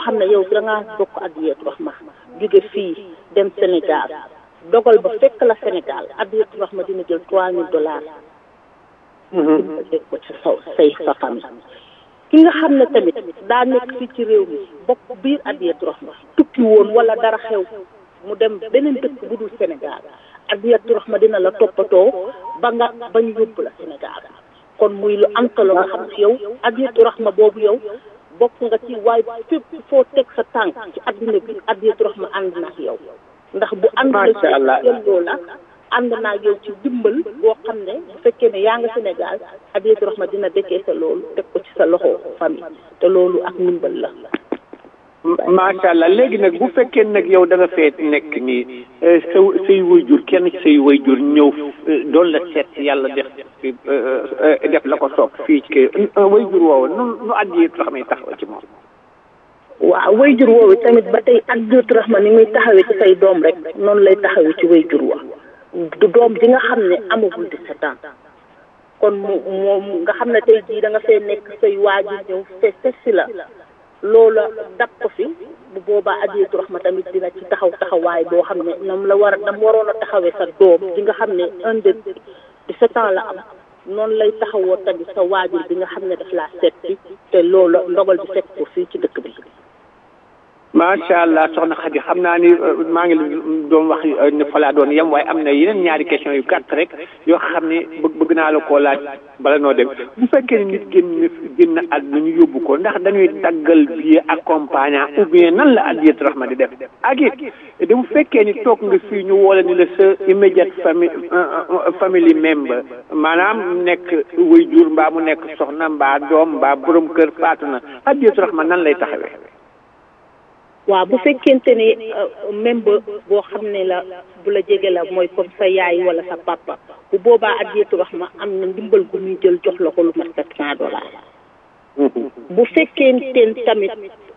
xam ne yow da ngaa bokk Adiyatou Rahma jóge fii dem Sénégal dogal ba fekk la Sénégal Adiyatou Rahma dina jël trois mille dollars dégg ko ci saw say sa famille ki nga xam ne tamit daa nekk fii ci réew mi bokk biir Adiyatou Rahma tukki woon wala dara xew mu dem beneen dëkk bu dul Sénégal Adiyatou Rahma dina la toppatoo ba nga ba ñu yóbbu la Sénégal kon muy lu am solo nga xam ci yow Adiyatou Rahma boobu yow bokk nga ci waaye fépp foo teg sa tànk ci adduna bi Adiyatou Rahma ànd na ak yow ndax bu ànd na ci yelloo la ànd naa ak yow ci dimbal boo xam ne bu fekkee ne yaa nga Sénégal Adiyatou Rahma dina dekkee sa loolu teg ko ci sa loxo famille te loolu ak ndimbal la macha allah léegi nag bu fekkee nag yow da nga fee nekk nii sa say wayjur kenn ci say wayjur ñëw doon la seet yàlla def def la ko soob fii ci wayjur woowu nu nu Adiyatou Rahma yi taxaw ci moom. waaw wayjur woowu tamit ba tey Adiyatou Rahma ni muy taxawee ci say doom rek noonu lay taxawee ci wayjur wa du doom ji nga xam ne amagul 17 ans kon mu moom nga xam ne tey jii da nga fee nekk say waajur ñëw fe si la. loola dab ko fi bu boobaa Adiyatou Rahma tamit dina ci taxaw taxawaay boo xam ne nam la war a nam waroon a taxawee sa doom ji nga xam ne un de dix-sept ans la am noonu lay taxawoo tamit sa waajur bi nga xam ne daf laa seet si te loola ndogal bi fekk ko fii ci dëkk bi macha allah soxna Khady xam naa ni maa ngi doon wax ne fa laa doon yem waaye am na yeneen ñaari question yu gàtt rek yoo xam ne bëgg bëgg naa la koo laaj bala noo dem bu fekkee ne nit génn génn àdduna ñu yóbbu ko ndax dañuy daggal billet accompagnant ou bien nan la Adiyatou Rahma di def ak it bu fekkee ni toog nga fii ñu woola ni la sa immediate famille family member maanaam nekk waajur mbaa mu nekk soxna mbaa doom mbaa borom kër faatu na Adiyatou Rahma nan lay taxawee. waaw bu fekkente ne même ba boo xam ne la bu la jege la mooy comme sa yaay wala sa papa bu boobaa Adiyatou Rahma am na ndimbal gu muy jël jox la ko lu mat sept cent dollars bu fekkente tamit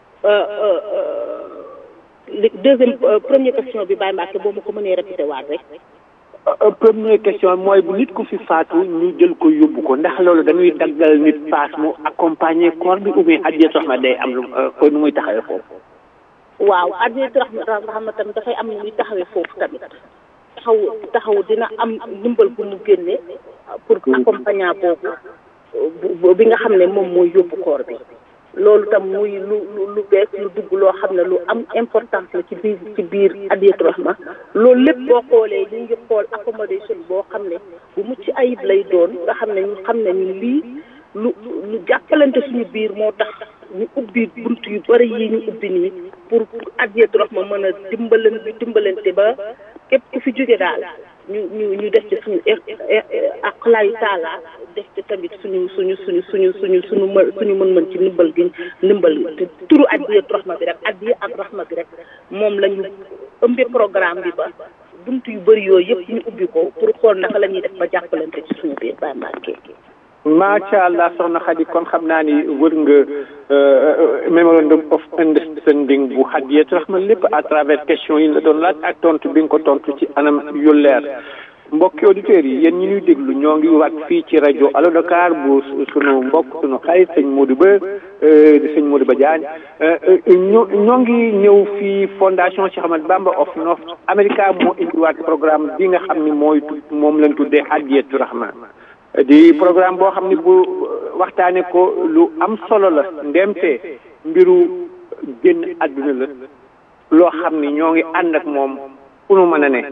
deuxième première question bi Baye Mbacke boo ma ko mënee répété waat rek première question mooy bu nit ku fi faatu ñu jël ko yóbbu ko ndax loolu dañuy daggal nit paas mu accompagner corps bi ou bien Adiyatou Rahma day am lu ko nu muy taxawee foofu waaw Adiyatou Rahma tamit dafay am nu muy taxawee foofu tamit taxaw taxaw dina am ndimbal bu mu génne pour accompagnant boobu bi nga xam ne moom mooy yóbbu koor bi loolu tam muy lu lu bees lu dugg loo xam ne lu am importance la ci biir ci biir Adiyatou Rahma loolu lépp boo xoolee ñu ngi xool accommodation boo xam ne bu mucc ayib lay doon nga xam ne ñu xam ne ñu lii lu lu jàppalante suñu biir moo tax ñu ubbi bunt yu bari yi ñu ubbi nii pour Adiyatou Rahma mën a dimbalan dimbalante ba képp ku fi jóge daal ñu ñu ñu def ci suñu aqlaayu taala def ci tamit suñu suñu suñu suñu suñu suñu mën suñu mën-mën ci ndimbal gi ndimbal te turu Adiyatou Rahma bi rek Adiya ak Rahma bi rek moom la ñu ëmbi programme bi ba bunt yu bëri yooyu yëpp ñu ubbi ko pour xool naka la ñuy def ba jàppalante ci suñu biir Baye Mbacke macha allah soxna Khady kon xam naa ni wër nga memorandum of understanding bu Adiyatou Rahma lépp à travers question yi la doon laaj ak tontu bi nga ko tontu ci anam yu leer mbokki auditeurs yi yéen ñi ñuy déglu ñoo ngi waat fii ci rajo Allo Dakar bu sunu mbokk sunu xarit sëñ Modou Ba di sëñ Modou Ba Diagne ñoo ñoo ngi ñëw fii fondation Cheikh Ahmadou Bamba of North America moo indiwaat programme bi nga xam ni mooy moom lañ tuddee Adiyatou Rahma di programme boo xam ni bu waxtaane ko lu am solo la ndemte mbiru génn àdduna la loo xam ni ñoo ngi ànd ak moom fu nu mën a ne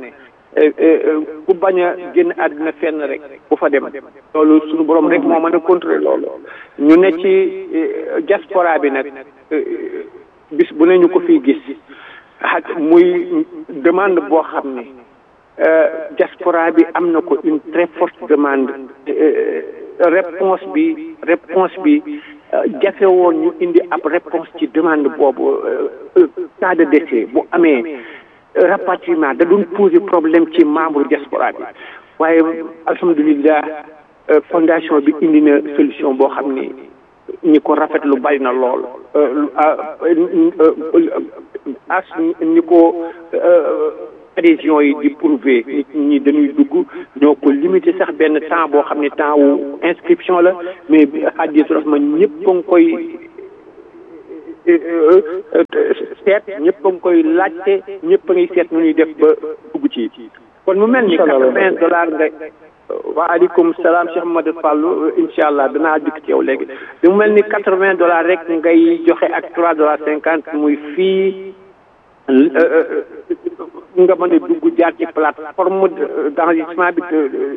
ku bañ a génn àdduna fenn rek bu fa dem loolu suñu borom rek moo mën a contrôler loolu ñu ne ci diaspora bi nag bis bu ne ñu ko fii gis muy demande boo xam ni diaspora bi am na ko une très forte demande réponse bi réponse bi jafe woon ñu indi ab réponse ci demande boobu cas de décès bu amee rapatriement da doon poser problème ci membre diaspora bi waaye alhamdulilah fondation bi indi na solution boo xam ni ñi ko rafetlu bari na lool as ñi ko adhésion yi di prouver nit ñi dañuy dugg ñoo ko limité sax benn temps boo xam ne temps wu inscription la mais Adiyatou Rahma ñëpp a ngi koy seet ñëpp a ngi koy laajte ñëpp a ngi seet nu ñuy def ba dugg ci kon mu mel ni quatre-vingts dollars nga waaleykum salaam Cheikh Mamadou Fallou incha allah danaa dikk ci yow léegi mu mel ni quatre-vingts dollars rek ngay joxe ak trois dollars cinquante muy fii nga mën a dugg jaar ci plateforme d'enregistrement bi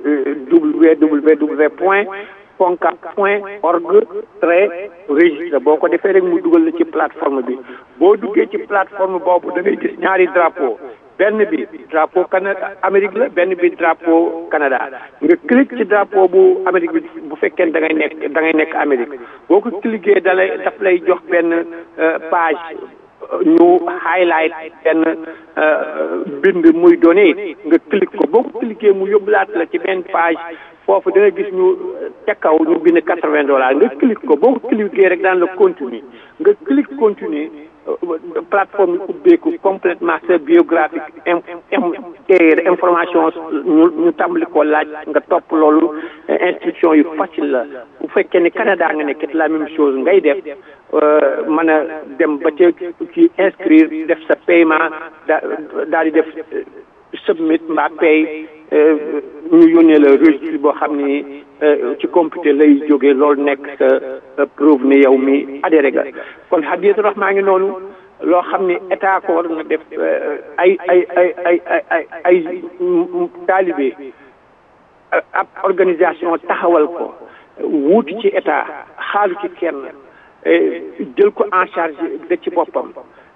www point foncap point org trait registre boo ko defee rek mu dugal la ci plateforme bi boo duggee ci plateforme boobu da ngay gis ñaari drapeau benn bi drapeau Canada Amérique la benn bi drapeau Canada nga clique ci drapeau bu Amérique bi bu fekkee da ngay nekk da ngay nekk Amérique boo ko cliquer da lay daf lay jox benn page ñu highlight benn bind muy donné nga clique ko boo ko cliquer mu yóbbulaat la ci benn page foofu da nga gis ñu ca kaw ñu bind quatre-vingts dollars nga clique ko boo ko cliquer rek daan la continuer nga clique continuer plateforme yi ubbeeku complètement sa biographique information ñu ñu tàmbali ko laaj nga topp loolu instruction yu facile la bu fekkee ne Canada nga nekk la même chose ngay def mën a dem ba ca ci inscrire def sa paiement da daal di def submit mbaa pay ñu yónnee la registre boo xam ni ci computer lay jógee loolu nekk sa preuve ne yow mi adhéré ga kon Hadiyatu Rahma ngi noonu loo xam ni état ko war na def ay ay ay ay ay ay taalibe ab organisation taxawal ko wuuti ci état xaalu ci kenn jël ko en charge da ci boppam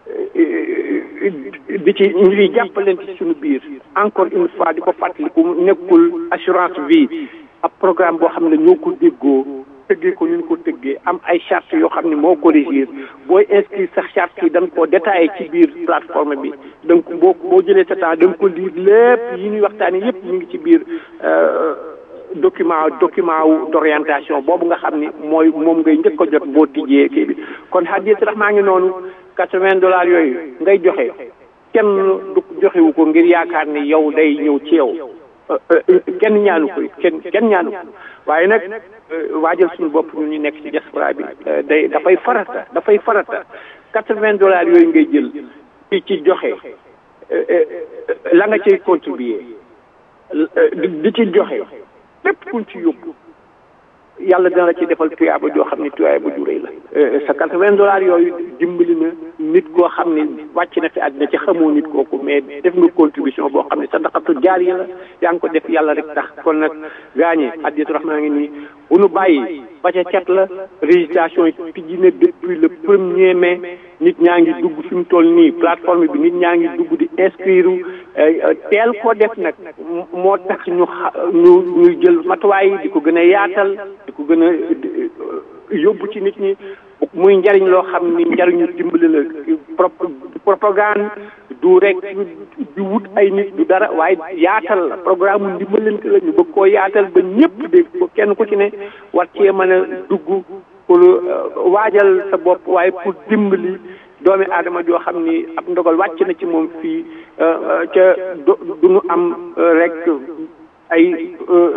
di ci ñu ngi jàppalante ci suñu biir encore une fois di ko fàttaliku nekkul assurance vie ab programme boo xam ne ñoo ko déggoo tëggee ko ñu ko tëggee am ay charte yoo xam ne moo ko régir booy inscrire sax charte yi dañ ko détaillé ci biir plateforme bi donc boo boo jëlee sa temps da nga ko lire lépp yi ñuy waxtaanee yépp ñu ngi ci biir document document wu d'orientation boobu nga xam ni mooy moom ngay njëkk a jot boo tijjee kii bi kon Hadiyatu Rahma ngi noonu quatre-vingts dollars yooyu ngay joxe kenn du joxewu ko ngir yaakaar ni yow day ñëw ci yow kenn ñaanu ko kenn kenn ñaanu ko waaye nag waajal suñu bopp ñu ñu nekk ci diaspora bi day dafay farata dafay farata quatre-vingts dollars yooyu ngay jël ci ci joxe la nga ciy contribuer di ci joxe lépp kuñ ci yóbbu yàlla dina la ci defal tuyaaba joo xam ne tuyaaba ju rëy la sa quatre-vingts dollars yooyu dimbali na nit koo xam ne wàcc na fi àddina ci xamoo nit kooku mais def nga contribution boo xam ne sadaqatu jaariya la yaa ngi ko def yàlla rek tax kon nag gaañe Hadiyatu Rahma ngi nii bu nu bàyyi ba ca cat la régistration yi tijji na depuis le premier mai nit ñaa ngi dugg fi mu toll nii plateforme bi nit ñaa ngi dugg di inscrire teel ko def nag moo tax ñu ñu ñuy jël matuwaay yi di ko gën a yaatal di ko gën a yóbbu ci nit ñi muy njariñ loo xam ni njariñu dimbali la propagande du rek du wut ay nit du dara waaye yaatal la programme mu ndimbalante la ñu bëgg koo yaatal ba ñëpp dégg ko kenn ku ci ne war cee mën a dugg pour waajal sa bopp waaye pour dimbali doomi aadama joo xam ni ab ndogal wàcc na ci moom fii ca du ñu am rek ay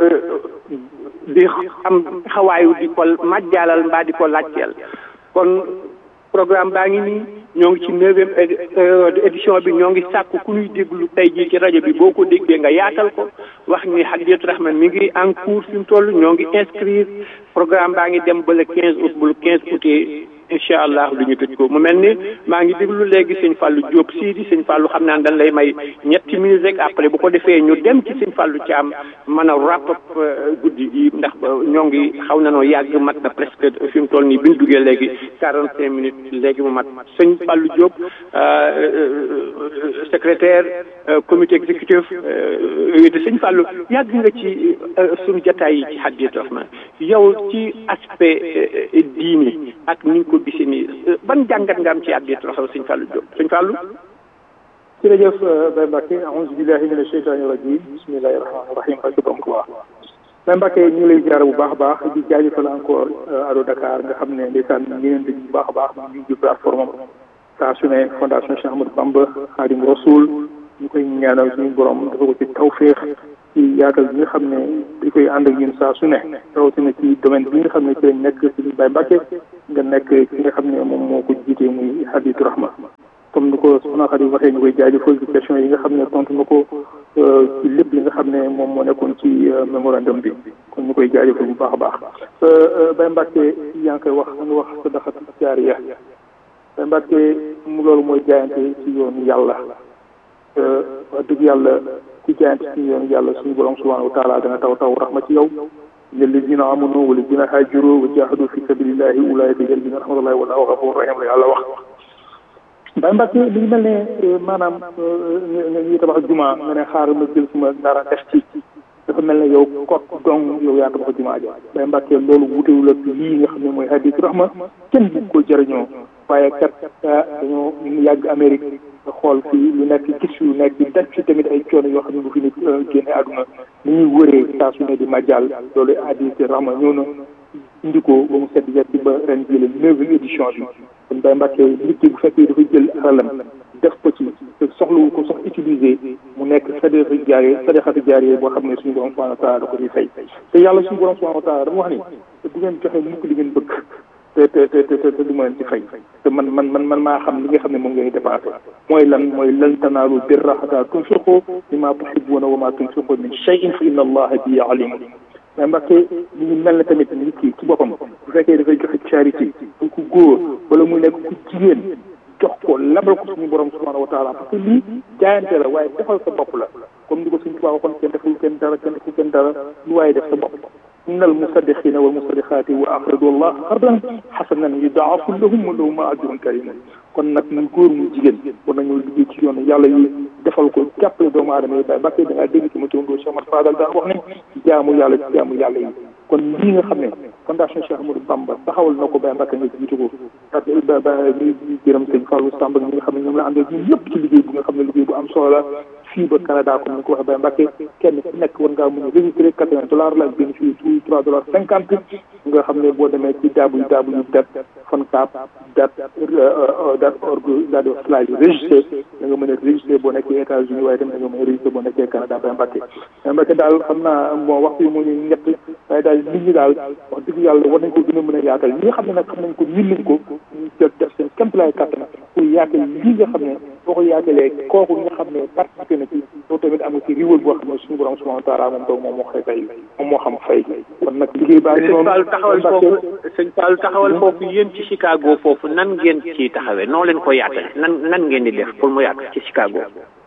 di am xawaayu di ko majjaalal mbaa di ko laajteel kon programme baa ngi nii ñoo ngi ci neuvième édition bi ñoo ngi sàkku ku ñuy déglu tey jii ci rajo bi boo ko déggee nga yaatal ko wax ni Hadiyatu Rahma mi ngi en cours fi mu toll ñoo ngi inscrire programme baa ngi dem ba le quinze août ba le quinze août incha allah du ñu tëj ko mu mel ni maa ngi déglu léegi sëñ Fallou Diop Sidi sëñ Fallou xam naa dañ lay may ñetti minutes rek après bu ko defee ñu dem ci sëñ Fallou Thiam mën a wrap up guddi gi ndax ñoo ngi xaw na noo yàgg mat na presque fi mu toll nii bi ñu duggee léegi quarante cinq minutes léegi mu mat sëñ Fallou Diop secrétaire comité exécutif de sëñ Fallou yàgg nga ci suñu jataay yi ci Hadiyatu Rahma yow ci aspect diini ak ni nga ko gisee nii ban jàngat nga am ci Hadiyatu Rahma sëñ Fallou Diop sëñ Fallou jërëjëf Baye Mbacke aouzu billahi mina sheytaani rajim bismillahi rahmaani rahim ak donc waa Baye Mbacke ñu ngi lay jaar bu baax a baax di jaajëfal encore Allo Dakar nga xam ne ndeysaan ñu ngi leen di bu baax a baax ñu ngi plateforme saa su ne fondation Cheikh Ahmadou Bamba Khadim Rasoul ñu koy ñaanal suñu borom dafa ko ci tawféex ci yaatal bi nga xam ne di koy ànd ak ñun saa su ne rawatina ci domaine bi nga xam ne ci lañ nekk ci Baye Mbacke nga nekk ci nga xam ne moom moo ko jiitee muy Hadiyatu Rahma comme ko soxna Khady waxee ñu koy jaajëfal ci question yi nga xam ne tontu na ko ci lépp li nga xam ne moom moo nekkoon ci mémorandum bi kon ñu koy jaajëfal bu baax a baax Baye Mbacke yaa ngi koy wax nga wax sadaqatu jaariya Baye Mbacke mu loolu mooy jaayante ci yoonu yàlla wax dëgg yàlla ku jaayante ci yoonu yàlla suñu borom subhanahu wa taala dana taw taw rahma ci yow lilladina amanu walladina hajaru wa jahadu fi sabilillahi ulaika yalbina rahmatullahi wallahu ghafurur rahim la yàlla wax Baye Mbacke li ñu mel ne maanaam ñuy tabax juma nga ne xaaral ma jël suma dara def ci dafa mel ne yow kot dong yow yaa tabax juma ja Baye Mbacke loolu wutewul ak lii nga xam ne mooy hadith rahma kenn bu ko jëriñoo waaye kat dañoo yàgg Amérique nga xool fii lu nekk gis lu nekk daj fi tamit ay coono yoo xam ne bu fi nit génne àdduna ni ñuy wëree saa su ne di majal loolu hadith rahma ñëw na indi ko ba mu sedd ci ba ren jële neuvième édition bi kon Baye Mbacke nit ki bu fekkee dafa jël alalam def ko ci te soxlawu ko sax utiliser mu nekk sadaqa jaariya sadaqatu jaariya boo xam ne suñu borom subhanahu wa taala da ko ciy fay te yàlla suñu borom subhanahu wa taala dama wax ni te bu ngeen joxe mukk li ngeen bëgg te te te te te du ma leen ci fay te man man man man maa xam li nga xam ne moom ngeen dépensé mooy lan mooy lan tanaalu birra hatta tunfiqu mimma tuhibbuuna wa ma tunfiqu min shay'in fa inna allaha bihi alimun mais Mbacke li ñu mel ne tamit nit ki ci boppam bu fekkee dafay joxe charité bu ku góor wala muy nekk ku jigéen jox ko labal ko suñu borom subhanahu wa taala parce que lii jaayante la waaye defal sa bopp la comme ni ko suñu tubaab waxoon kenn deful kenn dara kenn deful kenn dara lu waaye def sa bopp inna al musaddiqina wal musaddiqaati wa aqradu allah qardan xasanan yudaafu lahum wa lahum ajrun karim kon nag muy góor muy jigéen war nañoo liggéey ci yoonu yàlla yi defal ko jàppale doomu aadama yi Baye Mbacke da ngaa dégg ci ma turandoo Cheikh Ahmad Fadal daan wax ne jaamu yàlla ci jaamu yàlla yi kon lii nga xam ne fondation Cheikh Ahmadou Bamba taxawal na ko Baye Mbacke nga jiitu ko parce que ba ba ñuy gërëm sëñ Fallou Samb ak ñi nga xam ne ñoom la àndal ñun ñëpp ci liggéey bu nga xam ne liggéey bu am solo la fii ba Canada comme ni ko waxee Baye Mbacke kenn ku nekk war ngaa mën a registré quatre-vingts dollars la ak bénéfice tout trois dollars cinquante nga xam ne boo demee ci www dat foncap dat dat org dat slash registré da nga mën a registré boo nekkee États-Unis waaye tamit da nga mën a registré boo nekkee Canada Baye Mbacke Baye Mbacke daal xam naa bon waxtu yi moo ñu ñett waaye daal nit ñi daal wax dëgg yàlla war nañ ko gën a mën a yaatal ñi nga xam ne nag xam nañ ko min nañ ko ñu jël def seen kéemtalaay kàttan pour yaatal lii nga xam ne boo ko yaatalee kooku nga xam ne participé na ci loolu tamit am nga ci riwal boo xam ne suñu borom subhanahu wa taala moom doog moom moo koy fay moom moo xam fay kon nag liggéey baa ngi noonu sëñ Fall taxawal foofu sëñ Fall taxawal foofu yéen ci Chicago foofu nan ngeen ci taxawee noo leen ko yaatale nan nan ngeen di def pour mu yaatu ci Chicago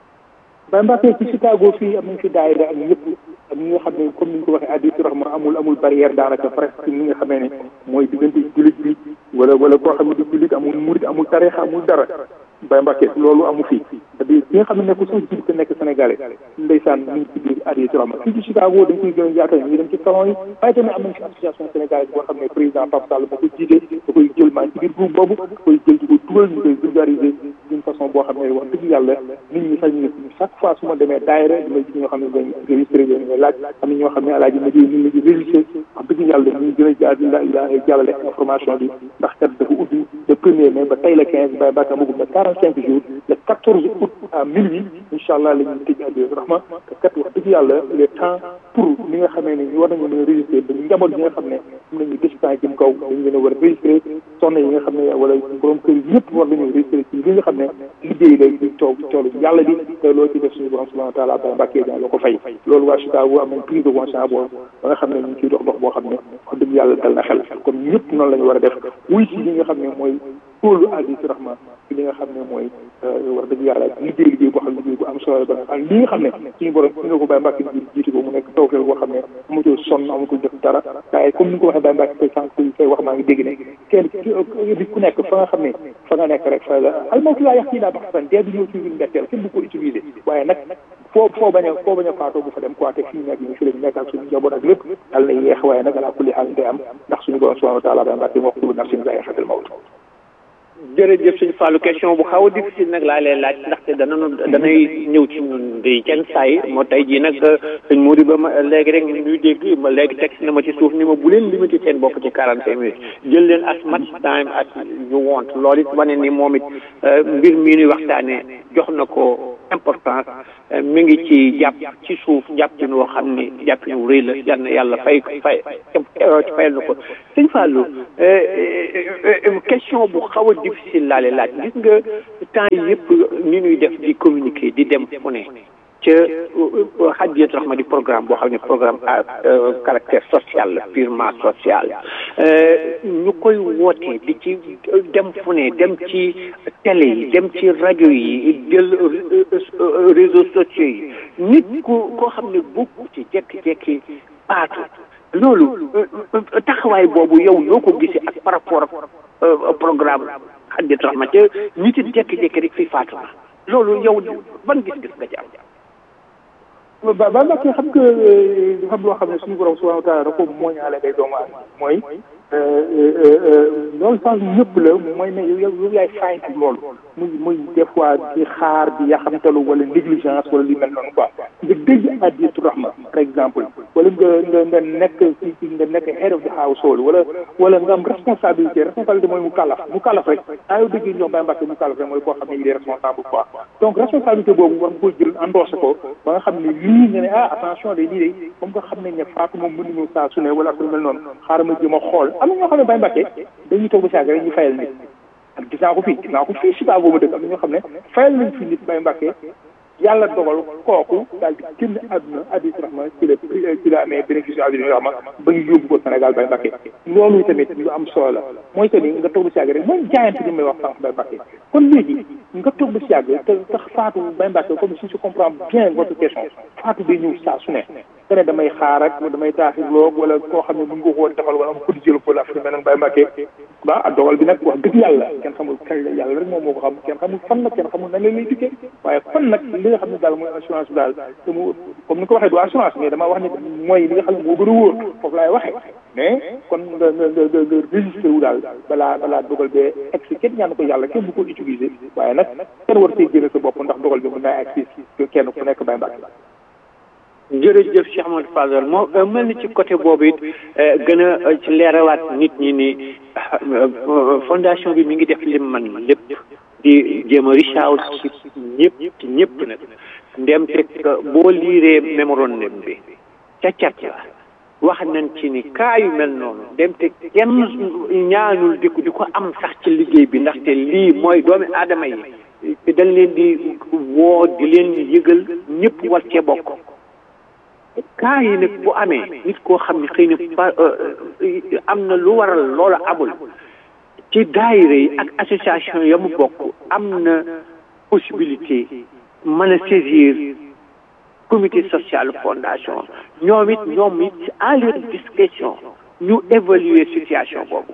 Baye Mbacke ci Chicago fii am nañ fi daayira ak ñëpp ak ñi nga xam ne comme ni ñu ko waxee additu rahma amul amul barrière daanaka presque ni nga xamee ne mooy diggante jullit bi wala wala koo xam ne di jullit amul murit amul tarixa amul dara Baye Mbacke loolu amu fi c'est-à-dire ki nga xam ne nekk sax jullit te nekk sénégalais ndeysaan ñu ngi ci biir additu rahma fii ci Chicago dañ koy gën a yaatal ñu dem ci salon yi waaye tamit am nañ fi association sénégalaise boo xam ne président Pape Sall moo ko jiite da koy jël maa ci biir groupe boobu da koy jël di ko dugal ñu koy vulgariser d'une façon boo xam ne wax dëgg yàlla nit ñi sax ñu chaque fois su ma demee daayira damay gis ñoo xam ne dañ registré dañ ngay laaj am na ñoo xam ne alaaji ma ñu ngi di registré wax dëgg yàlla ñu gën a jaar la jàllale information bi ndax kat dafa ubbi le premier mai ba tey la quinze Baye Mbacke amagum na quarante cinq jours le quatorze août à minuit incha allah la ñuy tëj addi rahma te kat wax dëgg yàlla le temps pour li nga xamee ne war nañu mën a registré ba njaboot yi nga xam ne am nañu distance jëm kaw dañu leen a war a registré soxna yi nga xam ne wala borom kër yi ñëpp war nañu registré ci li nga xam ne liggéey la di toog toolu yàlla bi te loolu ci def suñu borom subhanahu wa taala Baye Mbacke dina la ko fay loolu waa Chicago am nañ prise de conscience boobu ba nga xam ne ñu ngi ciy dox dox boo xam ne wax dëgg yàlla dal na xel kon ñëpp noonu la ñu war a def wuy si li nga xam ne mooy tóolu addi si rahma ci li nga xam ne mooy wax dëgg yàlla liggéey liggéey boo xam ne liggéey bu am solo ba nga xam li nga xam ne suñu borom nga ko Baye Mbacke di jiitu ko mu nekk tawfeex boo xam ne amutul sonn amutul def dara waaye comme ni nga ko waxee Baye Mbacke koy sànq koy wax maa ngi dégg ne kenn nit ku nekk fa nga xam ne fa nga nekk rek fa la almawtu laa yax tii daa bax san dee du ñëw ci ñun mbetteel kenn du ko utiliser waaye nag foo foo bañ a foo bañ a faatoo bu fa dem quoi te fii nekk ñu fi lañu nekk ak suñu njaboot ak lépp yàlla na yeex waaye nag alaa kulli xaal day am ndax suñu borom subhanahu wa taala Baye Mbacke moo ko tudd nafsin zaa'iqatul mawt jërëjëf sëñ Fallou question bu xaw a difficile nag laa leen laaj ndaxte danañu danay ñëw ci ñun di kenn saay moo tey jii nag sëñ Modou ba ma léegi rek ñuy dégg ma léegi texte na ma ci suuf ni ma bu leen limité seen bopp ci quarante cinq minutes jël leen as much time as you want loolu it wane ni moom it mbir mii nuy waxtaanee jox na ko importance mi ngi ci jàpp ci suuf jàppin woo xam ni jàppin wu rëy la yal na yàlla fay fay fayal na ko sëñ Fallou question bu xaw a difficile laale laaj gis nga temps yi yëpp ni ñuy def di communiquer di dem fu ne ca Hadiyatu Rahma di programme boo xam ne programme à caractère social la purement social ñu koy wootee di ci dem fu ne dem ci télé yi dem ci rajo yi jël réseaux sociaux yi nit ku koo xam ne bokku ci jekki-jekki paatu loolu taxawaay boobu yow yoo ko gisee ak par rapport ak programme Hadiyatu Rahma ca nit it jekki-jekki rek fi faatu na loolu yow ban gis-gis nga ci am ba ba nag xam nga dafa am loo xam ne suñu borom subhanahu wa taala da ko mooñaale ngay doomu aadama mooy loolu sax ñëpp la mooy ne yow yow yaay fayante loolu muy muy des fois di xaar di yaxamtalu wala négligence wala li mel noonu quoi nga dégg Hadiyatu Rahma par exemple wala nga nga nga nekk ci ci nga nekk head of the household wala wala nga am responsabilité responsabilité mooy mu kàllaf mu kàllaf rek daa yow dégg ñoom Baye Mbacke mu kàllaf rek mooy koo xam ne il est responsable quoi donc responsabilité boobu war nga koy jël endossé ko ba nga xam ne lii nga ne ah attention de lii de comme nga xam ne ne faatu moom mënuñu saa su ne wala su mel noonu xaaral ma jëm a xool am na ñoo xam ne Baye Mbacke dañuy toog ba saag rek ñu fayal nit ak gis naa ko fii gis naa ko fii Chicago ma dëkk am na ñoo xam ne fayal nañ fi nit Baye Mbacke yàlla dogal kooku daal di génn àdduna Hadiyatu Rahma ci la ci la amee bénéfice Hadiyatu Rahma ba ñu yóbbu ko Sénégal Baye Mbacke loolu tamit lu am solo la mooy que ni nga toog ba si yàgg rek mooy jaayante bi may wax sànq Baye Mbacke kon léegi nga toog ba si yàgg te tax faatu Baye Mbacke comme si je comprends bien votre question faatu day ñëw saa su ne te ne damay xaar ak damay taaxirloog wala koo xam ne bu nga ko defal wala am ko di jël ko la fi mel noonu Baye Mbacke ba dogal bi nag wax dëgg yàlla kenn xamul kañ la yàlla rek moom moo ko xam kenn xamul fan nag kenn xamul nan la lay dikkee waaye fan nag li nga xam ne daal mooy assurance bi daal te mu comme ni ko waxee du assurance mais dama wax ne mooy li nga xam ne moo gën a wóor foofu laay waxee mais kon nga nga nga nga registré wu daal balaa balaa dogal bee egsi kenn ñaan ko yàlla kenn bu ko utiliser waaye nag kenn war see génne sa bopp ndax dogal bi mën naa egsi kenn ku nekk Baye Mbacke jërëjëf Cheikh Amadou Fadal moo mel ni ci côté boobu it gën a ci leerawaat nit ñi ni fondation bi mi ngi def lim man lépp di jéem a reach out ci ñëpp ci ñëpp nag ndem te boo liiree mémorandum bi ca cat la wax nañ ci ni kaa yu mel noonu ndem te kenn ñaanul di ko di ko am sax ci liggéey bi ndaxte lii mooy doomi aadama yi dañ leen di woo di leen yëgal ñëpp war cee bokk kaa yi nag bu amee nit koo xam ne xëy na pa am na lu waral loola amul ci daayira yi ak association ya mu bokk am na possibilité mën a saisir comité social fondation ñoom it ñoom it à leur discrétion ñu évaluer situation boobu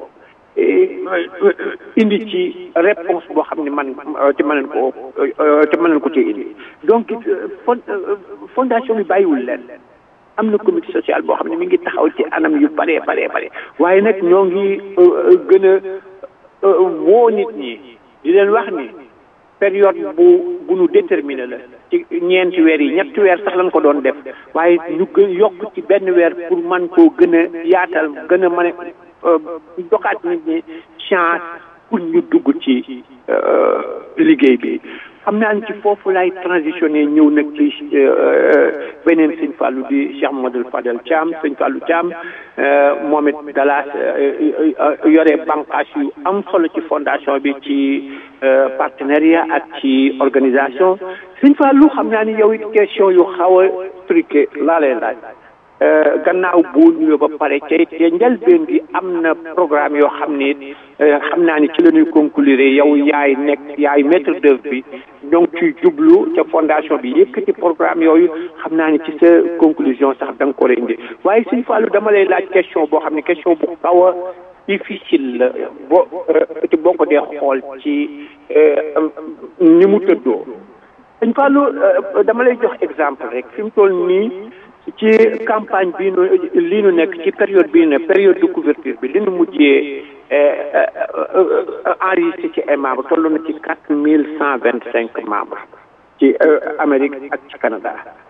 indi ci réponse boo xam ne man te mën nañ ko te mën nañ ko ci indi donc fondation bi bàyyiwul leen am na comité social boo xam ne mi ngi taxaw ci anam yu bare bare bare waaye nag ñoo ngi gën a woo nit ñi di leen wax ni période bu bu nu déterminé la ci ñeenti weer yi ñetti weer sax lañ ko doon def waaye ñu gën yokk ci benn weer pour man koo gën a yaatal gën a mën a joxaat nit ñi chance pour ñu dugg ci liggéey bi xam naa ci foofu lay transitionné ñëw nag ci beneen sëñ Fallou di Cheikh Mamadou Fadel Thiam sëñ Fallou Thiam moom it dalaas yore bànqaas yu am solo ci fondation bi ci partenariat ak ci organisation sëñ Fallou xam naa ni yow it question yu xaw a truqué laa lay laaj gannaaw boo nuyoo ba pare ca ca njëlbeen gi am na programme yoo xam ne xam naa ni ci la ñuy conclure yow yaay nekk yaay maître d'œuvre bi ñoo ngi ciy jublu ca fondation bi yëkkati programme yooyu xam naa ni ci sa conclusion sax da nga ko indi waaye Sëñ Fallou dama lay laaj question boo xam ne question bu xaw a difficile la boo ci boo ko dee xool ci ni mu tëddoo Sëñ Fallou dama lay jox exemple rek fi mu toll nii ci campagne bii nu lii nu nekk ci période bii ne période de couverture bi li nu mujjee enregistré ci ay membres toll na ci quatre mille cent vingt cinq membres ci Amérique ak ci Canada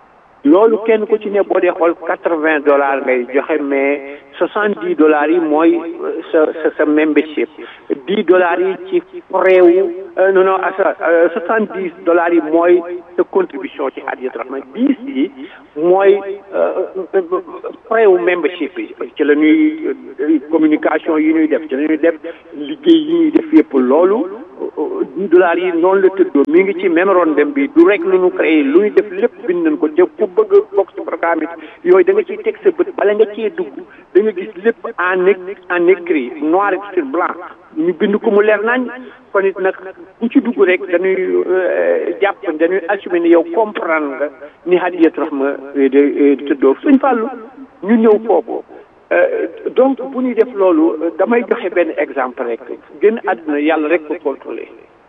loolu kenn ku ci ne boo dee xool quatre vingt dollars ngay joxe mais soixante dix dollars yi mooy sa sa sa membership dix dollars yi ci frais non non sa soixante dix dollars yi mooy sa contribution ci Hadiyatou Rahma dix yi mooy frais wu membership yi ci la ñuy communication yi ñuy def ci la ñuy def liggéey yi ñuy def yëpp loolu dix dollars yi noonu la tëddoo mi ngi ci mémorandum bi du rek lu ñu créé lu ñu def lépp bind nañ ko te ku bëgg a bokk ci programme bi yooyu da nga ciy teg sa bët bala nga cee dugg da nga gis lépp en en écrit noir sur blanc ñu bind ko mu leer nañ kon it nag ku ci dugg rek dañuy jàpp dañuy assumer ni yow comprendre nga ni Hadiyatou Rahma de tëddoo suñ fàllu ñu ñëw foofu donc bu ñuy def loolu damay joxe benn exemple rek gën àdduna yàlla rek ko contrôler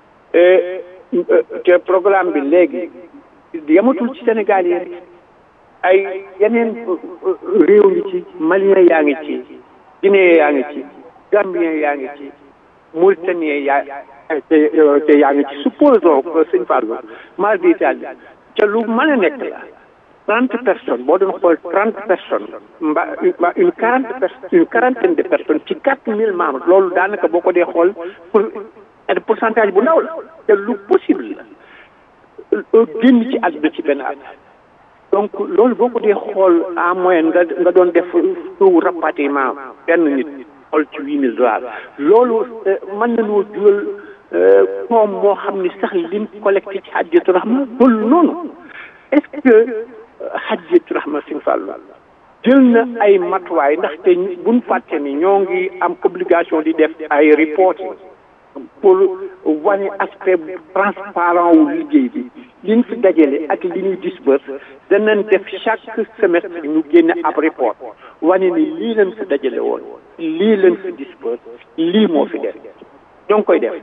te programme bi léegi yamatul ci Sénégal yi rek ay yeneen réew ngi ci malien yaa ngi ci guinéen yaa ngi ci gambien yaa ngi ci mauritanien yaa te te yaa ngi ci supposons sëñ Fallou mar d'Italie ca lu mën a nekk la trente personnes boo doon xool trente personnes mba une quarante personnes une quarantaine de personnes ci quatre mille membres loolu daanaka boo ko dee xool pour pourcentage bu ndaw la te lu possible la génn ci àdduna ci benn at donc loolu boo ko dee xool en moyenne nga nga doon def taux rapatriement benn nit xool ci huit mille dollars loolu mën nañoo jural koom moo xam ni sax liñ collecté ci Hadiyatou Rahma loolu noonu est-ce que Hadiyatou Rahma Sëñ Fallu jël na ay matuwaay ndaxte buñ fàtte ni ñoo ngi am obligation di def ay reporting pour wane aspect transparent wu liggéey bi liñ fi dajale ak li ñuy disperse danañ def chaque semestre ñu génne ab report wane ni lii lañ fi dajale woon lii lañ fi disperse lii moo fi def ñoo ngi koy def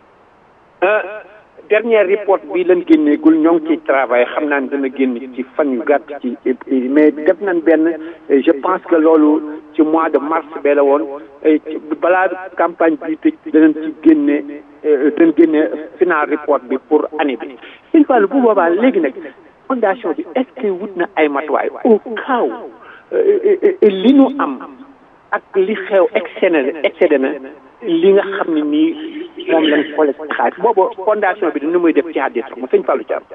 dernier report bi lañ génneegul ñoo ngi ciy travail xam naa ne dana génn ci fan yu gàtt ci mais def nañ benn je pense que loolu ci mois de mars bee la woon balaa campagne bi tëj danañ ci génne danañ génne final report bi pour année bi suñ fàllu bu boobaa léegi nag fondation bi est-ce que wut na ay matuwaay au cas où li ñu am ak li xew excédé excédé na li nga xam ne nii moom lañ collecté xaalis boobu fondation bi dina muy def ci Hadiyatou Rahma sëñ Fallou Thiam.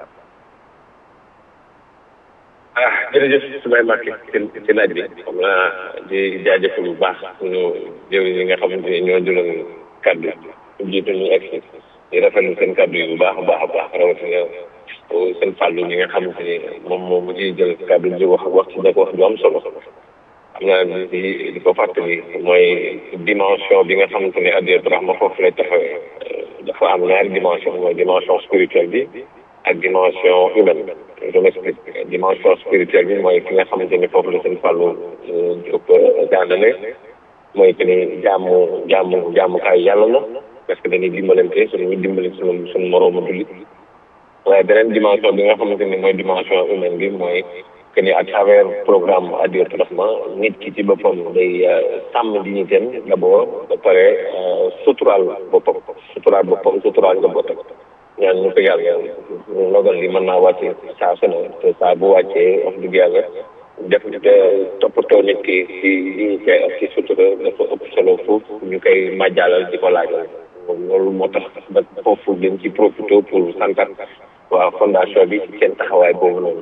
ah jërëjëf Soumaye Mbacké ci ci laaj bi xam naa di jaajëfal bu baax suñu jëw yi nga xamante ne ñoo jëloon kaddu jiitu ñu egg si di rafetlu seen kaddu yi bu baax a baax a baax rawatina seen fàllu ñi nga xamante ni moom moom mu ciy jël kaddu di wax wax ci nekk wax ju am solo xam naa di di ko fàttali mooy dimension bi nga xamante ne Hadiyatou Rahma foofu lay taxawee dafa am ñaari dimension mooy dimension spirituelle bi ak dimension humaine je m'explique dimension spirituelle bi mooy fi nga xamante ni foofu la seen fàllu Diop daanale mooy que ni jaamu jaamu jaamukaay yàlla la parce que dañuy dimbalante suñu dimbali suñu suñu moroomu jullit waaye beneen dimension bi nga xamante ni mooy dimension humaine bi mooy que ni à travers programme Hadiyatou Rahma nit ki ci boppam day sàmm dignitéem d'abord ba pare suturaal boppam suturaal boppam suturaal njabootam ñaan ñu ko yàlla logal li mën naa wàcce saa su ne te saa bu wàccee wax dëgg yàlla def toppatoo nit ki ci dignité ak ci sutura dafa ëpp solo foofu ñu koy màjjaalal di ko laajal loolu moo tax ba foofu dañ ci profité pour santat waa fondation bi ci seen taxawaay boobu noonu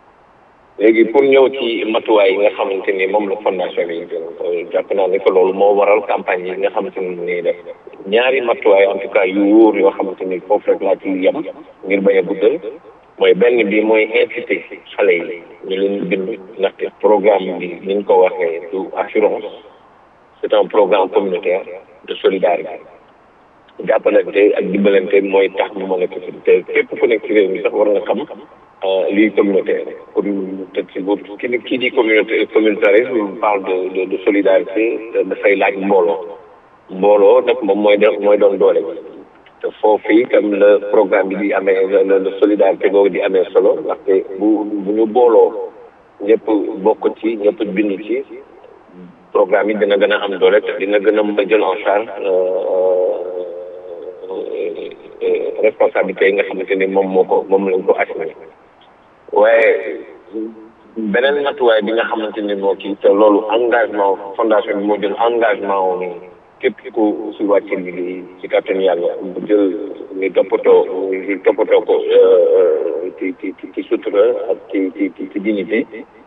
léegi pour ñëw ci matuwaay yi nga xamante ni moom la fondation bi jël jàpp naa ni que loolu moo waral campagne yi nga xamante ni nii def ñaari matuwaay en tout cas yu wóor yoo xamante ni foofu rek laa ci yem ngir bañ a guddal mooy benn bi mooy incité xale yi ñu leen bind ndaxte programme bi ni ñu ko waxee du assurance c'est un programme communautaire de solidarité jàppalante ak dimbalante mooy tax ñu mën a te képp ku nekk ci réew mi sax war nga xam lii communautaire pour te ci bu ki kii di communauté communautarisme parle de de de solidarité dafay laaj mbooloo mbooloo nag moom mooy def mooy doon doole te foofu itam la programme bi di amee la la solidarité googu di amee solo ndaxte bu bu ñu booloo ñëpp bokk ci ñëpp bind ci programme yi dina gën a am doole te dina gën a mën a jël en charge responsabilité yi nga xamante ni moom moo ko moom lañ ko assumer waaye beneen matuwaay bi nga xamante ni moo kii te loolu engagement fondation bi moo jël engagement wu ni képp ku si wàcce liggéey ci kàttan yàlla bu jël ni toppatoo ni toppatoo ko ci ci ci sutura ak ci ci ci dignité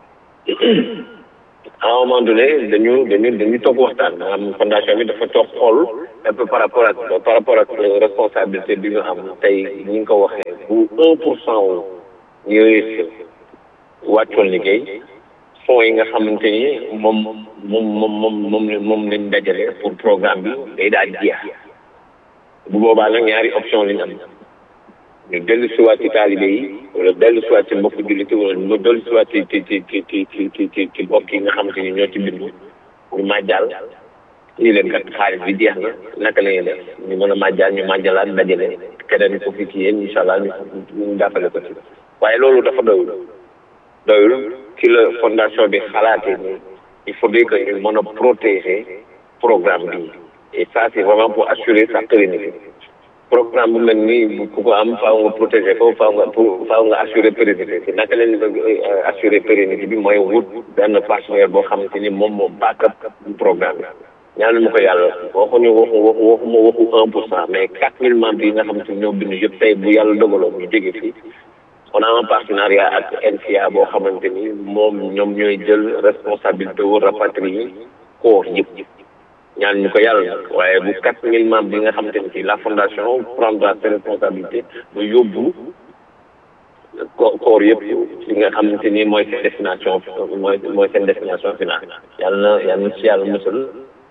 à un moment donné dañu dañu dañu toog waxtaan maanaam fondation bi dafa toog xool un peu par rapport ak par rapport ak responsabilité bi ñu am tey ni nga ko waxee bu un pour cent wu ñëwee wàccoon liggéey fonds yi nga xamante ni moom moom moom moom moom moom lañ dajale pour programme bi day daal jeex bu boobaa nag ñaari option lañ am ñu dellu siwaat ci taalibe yi wala dellu siwaat ci mbokk jullit yi wala ñu dellu siwaat ci ci ci ci ci ci ci ci ci mbokk yi nga xamante ni ñoo ci bindu ñu màjjal lii leen kat xaalis bi jeex na naka la ñuy def ñu mën a màjjal ñu màjjalaat dajale keneen ko fi ci yéen incha allah ñu ñu jàppale ko ci waaye loolu dafa doyul doyul ci la fondation bi xalaatee ni il faudrait que ñu mën a protéger programme bi et ça c'est vraiment pour assurer sa pérennité programme bu mel nii ku ko am faaw nga protéger ko faaw nga faaw nga assurer pérennité bi naka leen assurer pérennité bi mooy wut benn partenaire boo xamante ni moom moo backup programme bi ñaanu ma ko yàlla waxuñu waxu waxu waxuma waxu un pour cent mais quatre mille membres yi nga xamante ni ñoo bind yëpp tey bu yàlla dogaloon ñu jóge fii on a un partenariat ak NCA boo xamante ni moom ñoom ñooy jël responsabilité wu rapatrier koor yëpp ñaan ñu ko yàlla nag waaye bu quatre mille membres bi nga xamante ni ci la fondation prendra ses responsabilités ba yóbbu ko koor yëpp li nga xamante ni mooy seen destination mooy mooy seen destination finale yàlla na yàlla na ci yàlla musal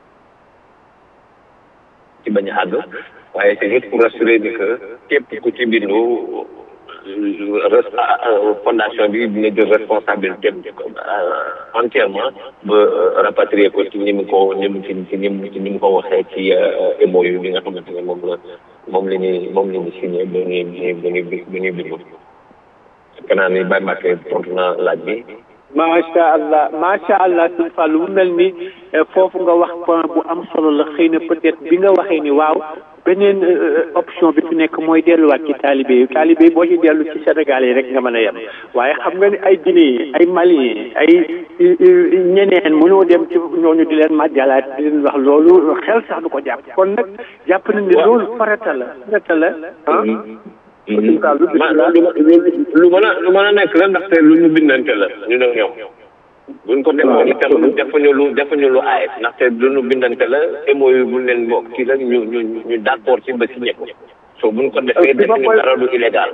ci bañ a àgg waaye c'est juste pour rassurer ni que képp ku ci bindu fondation bi dina jël responsabilité entièrement ba rapatrier ko ci ni mu ko ni mu ci ci ni mu ci ni mu ko waxee ci MOU bi nga xamante ne moom la moom la ñuy moom la ñuy signé ba ñuy ba ñuy ba ñuy bindu kanaa ni Baye Mbacke tontu na laaj bi macha allah macha allah sëñ Fallou mu mel ni foofu nga wax point bu am solo la xëy na peut-être bi nga waxee ni waaw beneen option bi fi nekk mooy delluwaat ci taalibe yi taalibe yi boo ci dellu ci Sénégal yi rek nga mën a yem waaye xam nga ni ay Guinée ay Mali ay ñeneen mënoo dem ci ñooñu di leen màjjalaat di leen wax loolu xel sax du ko jàpp kon nag jàpp na ni loolu farata la farata la ah. ma lu mën a lu mën a nekk la ndaxte lu ñu bindante la ñu ne ñoom buñ ko defoon itam defuñu lu defuñu lu aay ndaxte lu ñu bindante la émoyu buñ leen bokk ci la ñu ñu ñu d'accord ci ba signé ko so buñ ko defee defuñu dara du illégal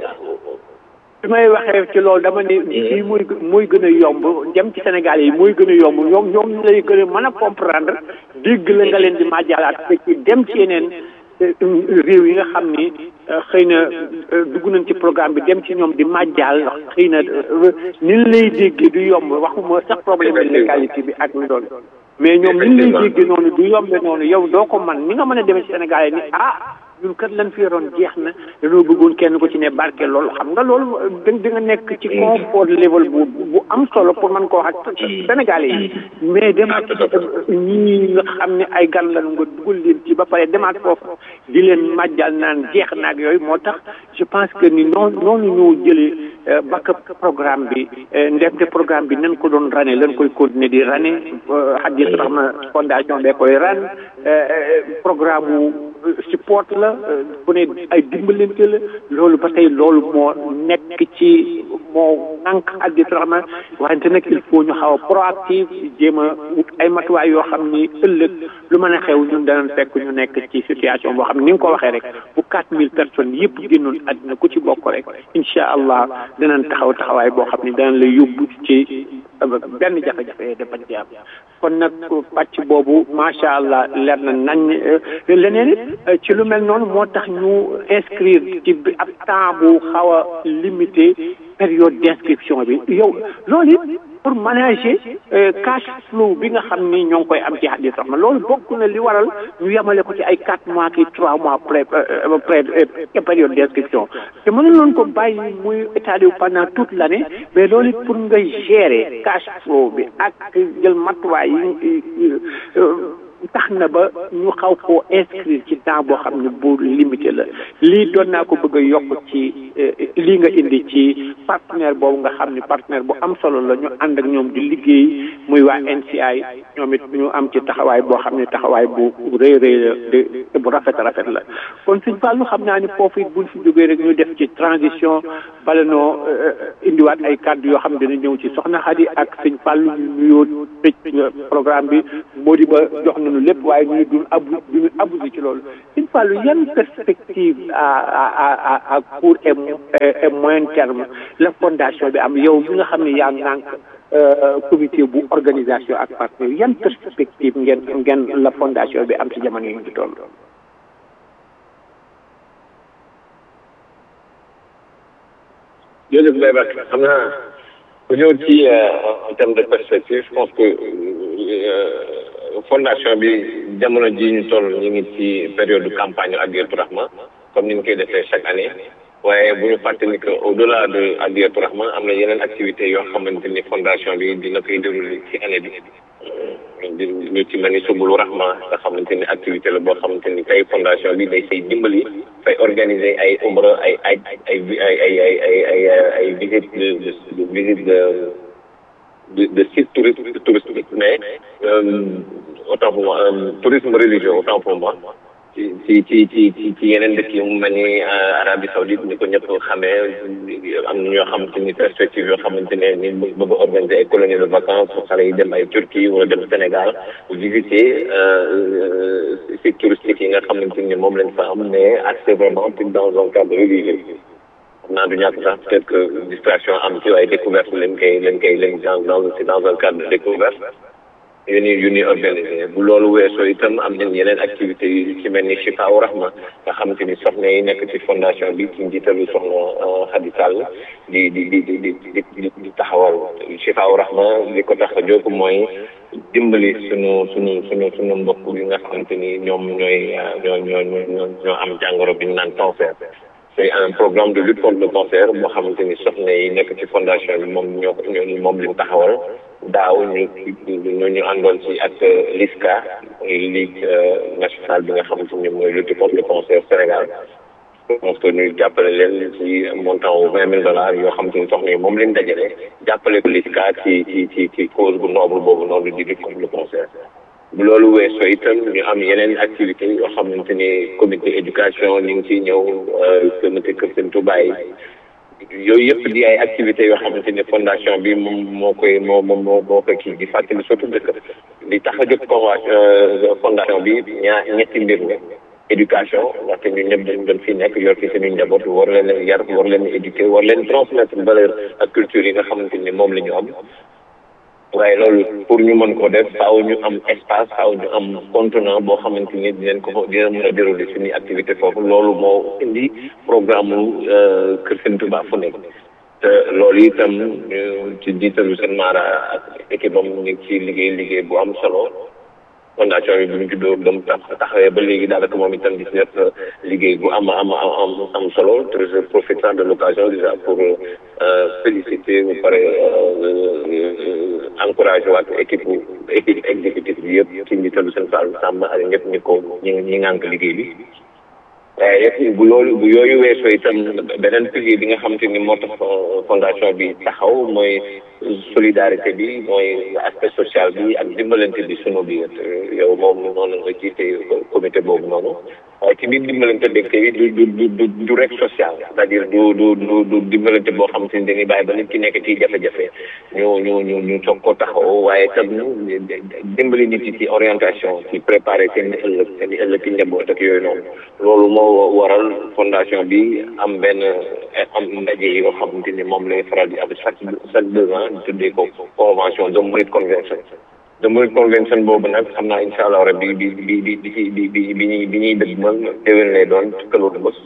bi may waxee ci loolu dama ne fii muy muy gën a yomb dem ci Sénégal yi muy gën a yomb ñoom ñoom lay gën a mën a comprendre dégg la nga leen di màjjalaat ci dem ci yeneen réew yi nga xam ni xëy na dugg nañ ci programme bi dem ci ñoom di màjjaal xëy na ni lay déggee du yomb waxuma sax problème de légalité bi ak lu doon mais ñoom ni lay déggee noonu du yombe noonu yow doo ko man ni nga mën a demee ci Sénégal yi ni ah ñun kat lan fi yoroon jeex na dañoo bëggoon kenn ko ci ne barke loolu xam nga loolu da di nga nekk ci confort level bu bu am solo pour mën koo wax ak Sénégalais yi mais demaat ñii nga xam ne ay gan lañu nga dugal leen ci ba pare demaat foofu di leen màjjal naan jeex naag yooyu moo tax je pense que ni noonu noonu ñoo jëlee backup programme bi ndemte programme bi nañ ko doon rane lañ koy continuer di rane Hadiyatu Rahma fondation bee koy ran programme wu support la bu ne ay dimbalante la loolu ba tey loolu moo nekk ci moo nànk Hadiyatu Rahma wante nag il faut ñu xaw a proactive jéem a wut ay matuwaay yoo xam ni ëllëg lu mën a xew ñun danañ fekk ñu nekk ci situation boo xam ni nga ko waxee rek bu quatre mille personnes yëpp génnoon àddina ku ci bokk rek incha allah danañ taxaw taxawaay boo xam ni danañ la yóbbu ci benn jafe-jafe de bañ ci am kon nag pàcc boobu macha allah leer na nañ leneen it ci lu mel noonu moo tax ñu inscrire ci ab temps bu xaw a limité période d'inscription bi yow loolu it pour manager cash flow bi nga xam ni ñoo ngi koy am ci Hadiyatu Rahma loolu bokk na li waral ñu yemale ko ci ay quatre mois ki trois mois pré pré période d'inscription te mënu loon ko bàyyi muy étalé wu pendant toute l'année mais loolu it pour nga gérer cash flow bi ak jël matuwaay yi tax na ba ñu xaw koo inscrire ci temps boo xam ne bu limité la lii doon naa ko bëgg a yokk ci lii nga indi ci partenaire boobu nga xam ne partenaire bu am solo la ñu ànd ak ñoom di liggéey muy waa NCI ñoom it ñu am ci taxawaay boo xam ne taxawaay bu rëy rëy la de bu rafet rafet la kon suñ fàllu xam naa ni foofu it buñ fi jógee rek ñu def ci transition bala noo indiwaat ay kàddu yoo xam ne dina ñëw ci soxna Xadi ak suñ fàllu ñu nuyoo tëj programme bi moo di ba jox nañu lépp waaye ñu duñ abu duñu abusé ci loolu suñ fàllu yan perspective à à à à court et et moyen terme la fondation bi am yow bi nga xam ne yaa ngànk comité bu organisation ak partenaire yan perspective ngeen ngeen la fondation bi am ci jamono yi ñu toll. jërëjëf Baye Bakk xam naa bu ñëw ci en terme de perspective je pense que fondation bi jamono ji ñu toll ñu ngi ci période de campagne Adiyatou Rahma comme ni ñu koy defee chaque année waaye bu ñu fàttali que au delà de Adiyatou Rahma am na yeneen activités yoo xamante ni fondation bi dina koy déroulé ci année bi di ñu ci mel ni subulu rahma nga xamante ni activité la boo xamante ni tey fondation bi day say dimbali fay organiser ay umra ay ay ay ay ay ay ay ay ay visite de de visite de de de site touristique touristique mais autant pour moi tourisme religieux autant pour moi ci ci ci ci ci ci yeneen dëkk yi mu mel ni Arabie Saoudite ni ko ñëpp xamee am na ñoo xamante ni perspective yoo xamante ne ni bëgg a organiser ay colonies de vacances pour xale yi dem ay Turquie wala dem Sénégal visiter sites touristiques yi nga xamante ni moom lañ fa am mais accès vraiment dans un cadre religieux xam naa du ñàkk sax peut-être que distraction am ci waaye découverte lañ koy lañ koy lañ dans dans c'est dans un cadre de découverte yu ni yu ni organisé bu loolu weesoo itam am nañ yeneen activités yu ci mel ni Chifaawu Rahma nga xamante ni soxna yi nekk ci fondation bi ci njiitalu soxna Khady Sall di di di di di di di taxawal Chifaawu Rahma li ko tax a jóg mooy dimbali sunu sunu sunu sunu mbokk yi nga xamante ni ñoom ñooy ñoo ñoo ñoo ñoo am jàngoro bi ñu naan cancer. c'est un programme de lutte contre le cancer boo xamante ni soxna yi nekk ci fondation bi moom ñoo moom lañ taxawal daaw ñu ñu ñu àndoon ci ak LISCA ligue nationale bi nga xamante ni mooy lutte contre le cancer Sénégal donc ñu jàppale leen ci montant wu vingt mille dollars yoo xamante ni soxna yi moom lañ dajale jàppale ko LISCA ci ci ci ci cause bu noble boobu noonu di lutte contre le cancer bu loolu weesoo itam ñu am yeneen activité yoo xamante ni comité éducation ñu ngi ciy ñëw comité Kër Sëñ Touba yi yooyu yëpp di ay activités yoo xamante ni fondation bi moom moo koy moo moo moo koy kii di fàttali surtout dëkk di tax a jóg convention fondation bi ñaar ñetti mbir la éducation ndaxte ñun ñëpp dañu doon fii nekk yor fi suñu njaboot war leen yar war leen éduquer war leen transmettre valeur ak culture yi nga xamante ni moom la ñu am waaye loolu pour ñu mën ko def faaw ñu am espace faaw ñu am contenant boo xamante ni dinañ ko dina mën a dérouler suñuy activité foofu loolu moo indi programme mu Kër Sëñ Touba fu nekk te loolu itam ci jiitalu seen maara ak équipe am ñu ngi ci liggéey liggéey bu am solo fondation bi bu ñu juddoo dem tax taxawee ba léegi daanaka moom itam di si def liggéey bu am am am am solo te je profite de l'occasion déjà pour féliciter bu pare encourager waat équipe équipe exécutive bi yëpp ci njiitalu seen Fall Samba ak ñëpp ñi ko ñi ñi ngànk liggéey bi waaye bu loolu bu yooyu weesoo itam beneen pilier bi nga xamante ni moo tax fondation bi taxaw mooy solidarité bi mooy aspect social bi ak dimbalante bi sunu biir yow moom noonu nga jiite comité boobu noonu waaye ci biir dimbalante dëkk bi du du du du rek social c'est-à-dire du du du du dimbalante boo xamante ni dañuy bàyyi ba nit ki nekk ci jafe-jafe ñu ñu ñu ñu soog ko taxaw waaye tam dimbali nit yi ci orientation ci préparer seen ëllëg seen ëllëg ci njaboot ak yooyu noonu loolu moo waral fondation bi am benn am ndaje yoo xamante ni moom lay faral di am chaque chaque deux ans ñu tuddee ko convention de Mouride convention de Mouride convention boobu nag xam naa incha allah rabbi bi bi bi bi bi bi bi ñuy bi ñuy dëgg man déwén lay doon këloolu bés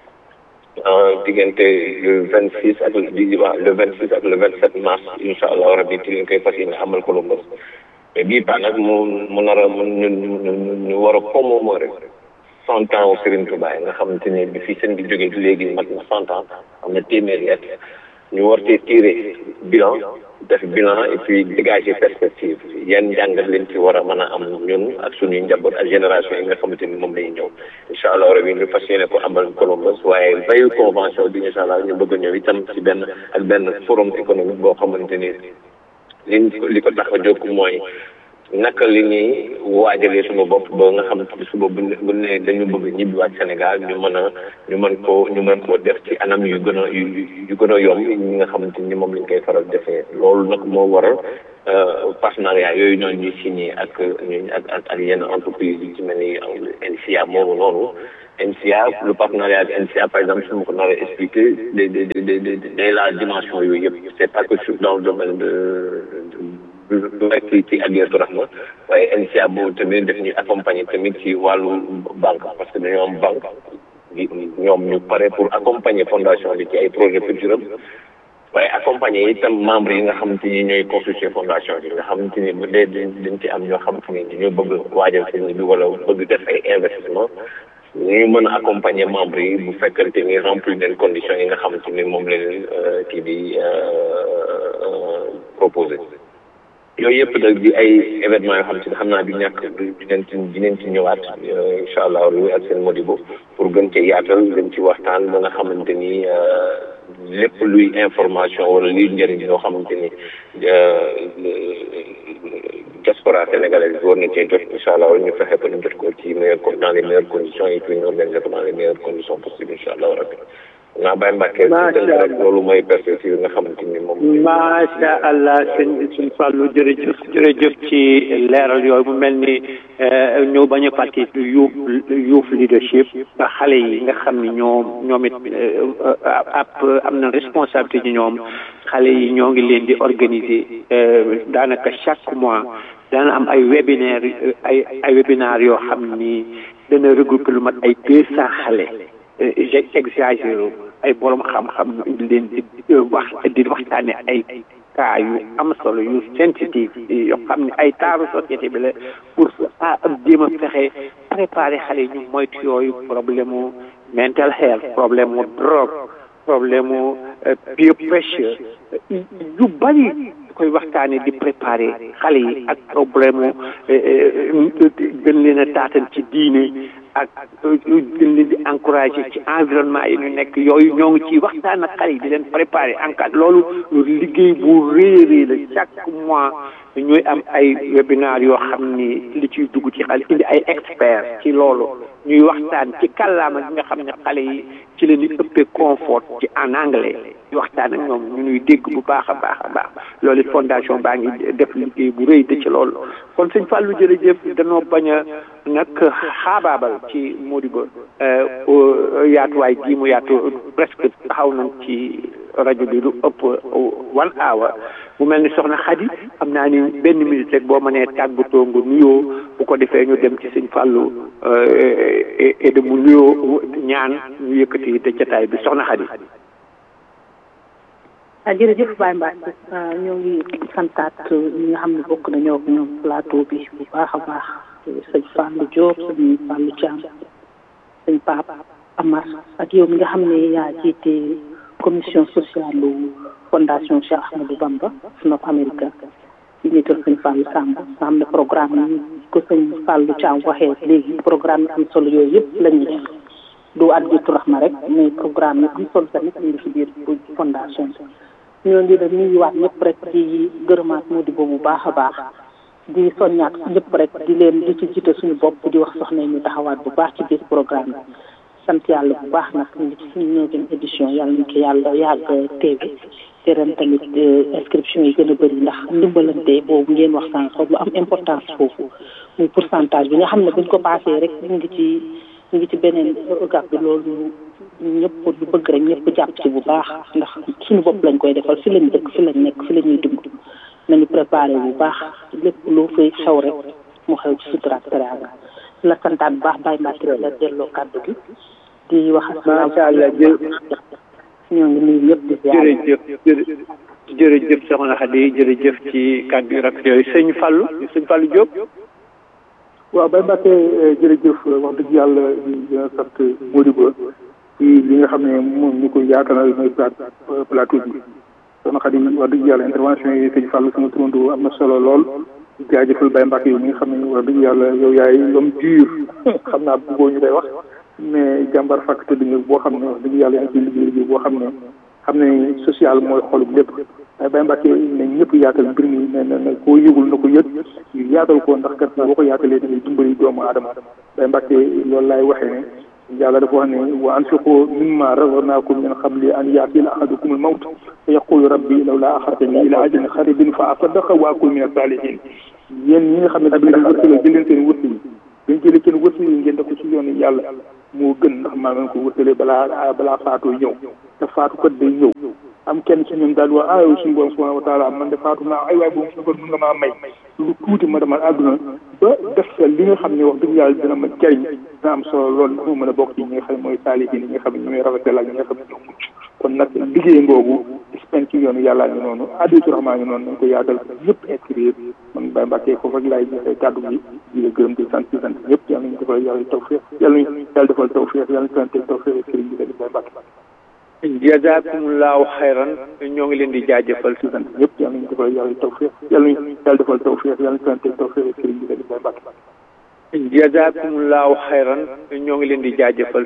diggante le vingt six ak di waaw le vingt six ak le vingt sept mars incha allah rabbi ci lañ koy fas yéene amal ko lu bés mais bii ba nag mu mu nar a mu ñu ñu war a commémorer cent ans Serigne Touba nga xamante ne bi fii seen bi jógee léegi mat na cent ans am na téeméeri at ñu war cee tiré bilan def bilan et puis dégager perspective yan njàngat leen ci war a mën a am ñun ak suñuy njaboot ak génération yi nga xamante ni moom lañuy ñëw incha allah rabi ñu fas yéene ko amal Columbus waaye veille convention bi incha allah ñu bëgg a ñëw itam ci benn ak benn forum économique boo xamante ni liñ li ko tax a jóg mooy naka li ñuy waajalee suñu bopp ba nga xam ne suba bu bu ne dañu bëgg ñibbiwaat Sénégal ñu mën a ñu mën koo ñu mën koo def ci anam yu gën a yu yu gën a yomb ñi nga xamante ni moom lañ koy faral defee loolu nag moo waral partenariat yooyu noonu ñuy signé ak ak ak ak yenn entreprise yi ci mel ni NCA moomu noonu NCA le partenariat avec NCA par exemple su ma ko naree expliqué de de de de de la dimension yooyu yëpp c'est pas que dans le domaine de du rek ci Adiyatou Rahma waaye NCA boobu tamit def ñu accompagner tamit ci wàllu banque parce que dañoo am banque ñoom ñu pare pour accompagner fondation bi ci ay projet culturel waaye accompagner itam membres yi nga xamante ni ñooy constituer fondation bi nga xamante ni bu dee dañ ci am ñoo xamante ni ñoo bëgg waajal seen bi wala bëgg def ay investissement ñu mën a accompagner membres yi bu fekkante ni remplir leen conditions yi nga xamante ni moom leen kii bi proposé yooyu yëpp nag di ay événements yoo xam ci xam naa du ñàkk dinañ ci dinañ ci ñëwaat incha allah ak seen modibo pour gën ci yaatal gën ci waxtaan ba nga xamante ni lépp luy information wala luy njëriñ yoo xamante ni diaspora sénégalaise war na cee jot incha allah ñu fexe ba ñu jot ko ci meilleur dans les meilleures conditions et puis ñu organiser ko dans les meilleures conditions possibles incha allah rabbi naa bàyyi Mbacke rek loolu mooy perspective nga xamante ni moom macha allah sëñ suñ Fallou jërëjëf jërëjëf ci leeral yooyu mu mel ni ñëw bañ a fàtte youth youth leadership xale yi nga xam ni ñoom ñoom it ab am na responsabilité ci ñoom xale yi ñoo ngi leen di organiser daanaka chaque mois dana am ay webinaire ay ay webinaire yoo xam ni dana regrouper lu mat ay deux cent xale j'ai exagéré ay borom xam-xam ñu indi leen di wax di waxtaane ay cas yu am solo yu sensitive yoo xam ne ay taaru société bi la pour ah jéem a fexe préparer xale yi ñu moytu yooyu problème mu mental health problème mu drogue problème mu peer pressure yu bari koy waxtaane di préparer xale yi ak problème mu gën leen a taatan ci diine ak gën leen di encourager ci environnement yi ñu nekk yooyu ñoo ngi ci waxtaan ak xale yi di leen préparer en cas loolu liggéey bu rëy rëy la chaque mois ñooy am ay webinaire yoo xam ni li ciy dugg ci xale indi ay experts ci loolu ñuy waxtaan ci kàllaama gi nga xam ne xale yi ci la ñu ëppee confort ci en anglais di waxtaan ak ñoom ñu ñuy dégg bu baax a baax a baax loolu fondation baa ngi def liggéey bu rëy de ci loolu kon sëñ Fallou jërëjëf danoo bañ a nag xaabaabal ci Modibo yaatuwaay gii mu yaatu presque taxaw nañ ci rajo bi lu ëpp one hour mu mel ni soxna Xadi xam naa ni benn minute rek boo mënee tàggatoo nga nuyoo bu ko defee ñu dem ci sëñ Fallou et mu nuyoo ñaan ñu yëkkati te jataay bi soxna Xadi ah jërëjëf Baye Mbacke ñoo ngi santaat ñi nga xam ne bokk nañoo ak ñoom plateau bi bu baax a baax sëñ Fallou Diop sëñ Fallou Thiam sëñ Pape Amar ak yow mi nga xam ne yaa jiite commission sociale fondation Cheikh Ahmadou Bamba North America ci njiital sëñ Fallou Samb nga xam ne programme yi ko sëñ Fallou Thiam waxee léegi programme yi am solo yooyu yëpp la ñuy def du Adiyatou Rahma rek mais programme yi am solo tamit ñu ngi ci biir fondation bi ñoo ngi leen nuyuwaat ñëpp rek di gërëmaat Modibo bu baax a baax di soññaat ñëpp rek di leen di ci jiite suñu bopp di wax soxna ñu taxawaat bu baax ci biir programme bi sant yàlla bu baax nag ñu ngi ci suñu neuvième édition yàlla nañ ko yàlla yàgg teewe te ren tamit inscription yi gën a bëri ndax ndimbalante boobu ngeen wax sànq lu am importance foofu muy pourcentage bi nga xam ne buñ ko passé rek ñu ngi ci ñu ngi ci beneen gàpp bi loolu ñëpp lu bëgg rek ñëpp jàpp ci bu baax ndax suñu bopp lañ koy defal fi lañ dëkk fi lañ nekk fi la ñuy dund nañu préparé bu baax lépp lu fay xew rek mu xew ci sutura ak teraanga la santaat bu baax bàyyi mbàkki la delloo kàddu gi di wax macha allah jë ñoo ngi nuyu ñëpp di ziar jërëjëf jërëjëf soxna Xadi jërëjëf ci kàddu yu rafet yooyu sëñ Fallou sëñ Fallou Diop waaw Baye Mbacke jërëjëf wax dëgg yàlla di sant Modibo ci li nga xam ne moom ñu ko yaatanal mooy plateau bi soxna Xadi wax dëgg yàlla intervention yi sëñ Fallou sama turandoo am na solo lool jaajëfal Baye Mbacke yi mi nga xam ne wax dëgg yàlla yow yaay l'homme dur xam naa bëggoo ñu koy wax mais jàmbar fàkk tëdd nga boo xam ne wax dëgg yàlla yaa ngi ciy liggéey liggéey boo xam ne xam ne social mooy xolub lépp waaye Baye Mbacke ne ñëpp yaatal mbir mi ne na na koo yëgul na ko yëg ñu yaatal ko ndax kat boo ko yaatalee da ngay dimbali doomu aadama Baye Mbacke loolu laay waxee ne yàlla dafa wax ne wa anfiqu mimma razaqnakum min qabli an yaatiya ahadukum al-mawt fa yaqulu rabbi lawla axartani ila ajalin qaribin fa asaddaqa wa akun min as-salihin yéen ñi nga xam ne da leen wërsëgal jël leen seen wërsëg yi dañ jëlee seen wërsëg yi ngeen def ko ci yoonu yàlla moo gën ndax maa ngeen ko wërsalee balaa balaa faatoo ñëw te faatu kat day ñëw am kenn ci ñoom daal di wax ah yow suñu borom subhanahu wa taala man de faatu naa ay waay boobu su ko mën nga maa may lu tuuti ma demal àdduna ba def sa li nga xam ne wax dëgg yàlla dina ma jariñ dina am solo loolu ndax ma mën a bokk ci ñi nga xam ne mooy saalihiin ñi nga xam ne ñooy rafetal ak ñi nga xam ne ñoo mucc kon nag liggéey ngoogu dispen ci yoonu yàllaa ngi noonu additu raxmaa ngi noonu nañ ko yaatal ñëpp inscrire man Baye Mbacke foofu rek laay joxe kàddu gi di la gërëm di sant di sant ñëpp yàlla nañu defal yàlla tawfiq yàlla nañu yàlla defal tawfiq yàlla nañu sant tawfiq sëriñ bi di Baye Mbacke jazakumullahu xayran ñoo ngi leen di jaajëfal di sant ñëpp yàlla nañu defal yàlla tawfiq yàlla nañu yàlla defal tawfiq yàlla nañu sant tawfiq sëriñ bi di Baye Mbacke jazakumullahu xayran ñoo ngi leen di jaajëfal